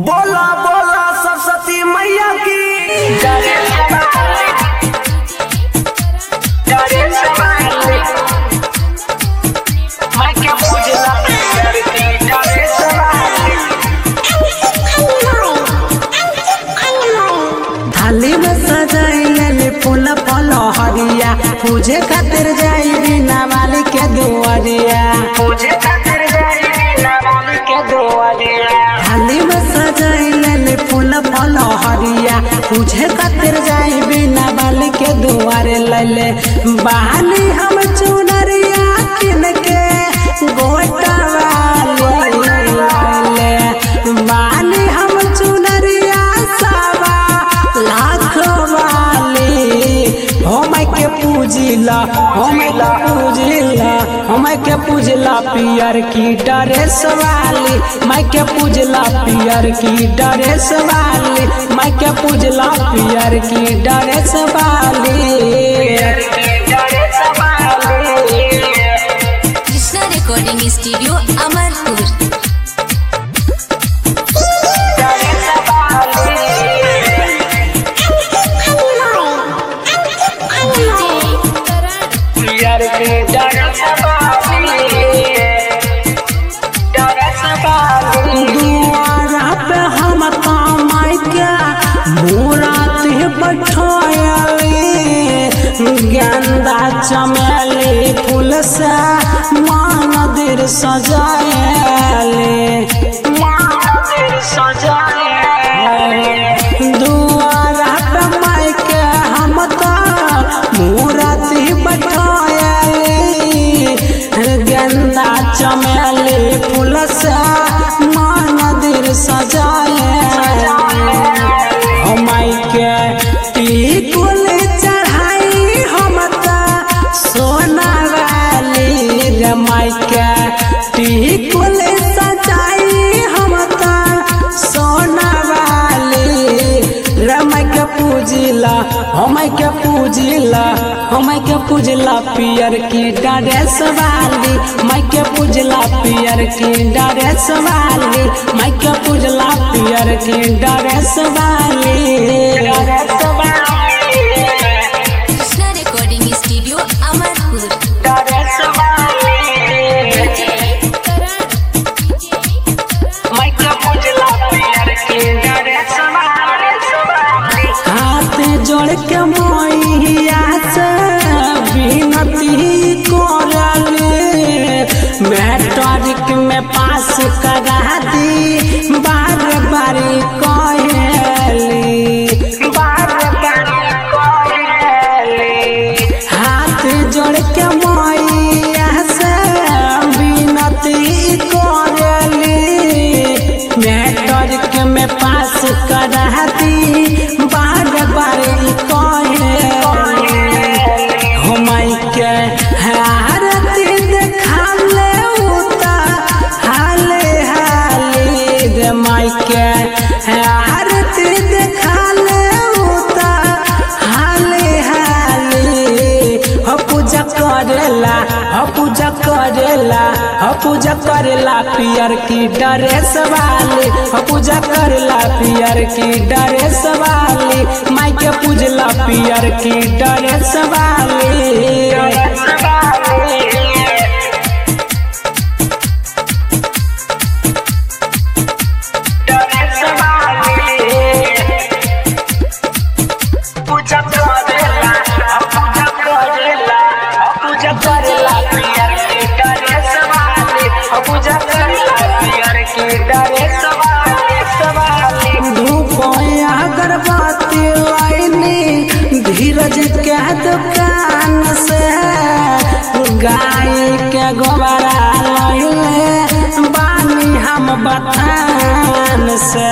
बोला बोला सरस्वती मैया की थाली में सजाइले फूल फल हरिया पूजे खातिर जाई बिना मालिक के दुआरिया थाली में सजाइले फूल फल हरिया पूजे खातिर जाई बिना मालिक के दुआरे लैले बहानी हम चुनरिया किन के गोटा वाली लैले बहानी हम चुनरिया सावा लाख वाली हम के पूजिला हम के पूजिला हम के पूजला पियर की ड्रेस वाली मैं के पूजला पियर की ड्रेस वाली मैं के पूजला पियर की ड्रेस वाली कृष्णा रिकॉर्डिंग स्टूडियो अमरपुर दुआरा पे हम कमाई के मुरात बैठायली गेंदा चमेली फूल से मंदिर सजायली दुआरा पे माई के हम तो मुरात बैठायली गेंदा चमेली फूल से मंदिर सजाए हमाई के टिकुल चढ़ाई हम त सोना वाली रे माई के टिकुल सजाई हम त सोना वाली रे माई के पूजिला हम के पूजिला हम के पूजला पियर की ड्रेस वाली मैं के पूजला पियर की ड्रेस वाली मैं के पूजला पियर की ड्रेस वाली कृष्णा रिकॉर्डिंग स्टूडियो अमरपुर हाथ जोड़ के मैया से विनती करले मैट्रिक में पास करा दी बार बार कहली हाथ जोड़ के मैया से विनती करली मैट्रिक में पास करा दी बार बार कहली हमाई के हारती देखाले उता हाले हाले रे माई के हारती देखाले उता हाले हाले हो पूजा करेला हो पूजा करेला हो पूजा करेला पियर की ड्रेस वाली हो पूजा करेला पियर की ड्रेस वाली माई के पूजला पियर की ड्रेस वाली धूप अगरबत्ती लाइनी धीरज के दुकान से गाय के गोबरा लैले बानी हम बथान से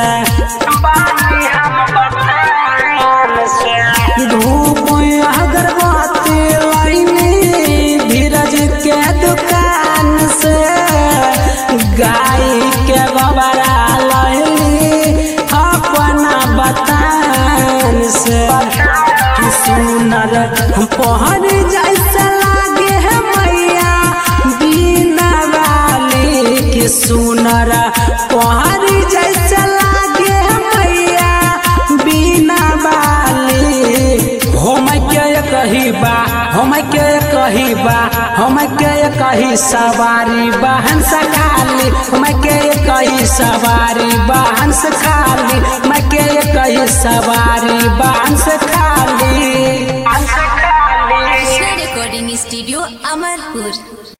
धूप अगरबत्ती लाइनी धीरज के दुकान से गाय के गोबरा लैली अपना बतान से कि सुनर पहर जैसा लागे है मैया बिना वाली के सुनर पहर जैसा लागे कही बा हम के कही बा हम के कही सवारी बहन से खाली हम के कही सवारी बहन से खाली मैं के कही सवारी बहन से खाली कृष्णा रिकॉर्डिंग स्टूडियो अमरपुर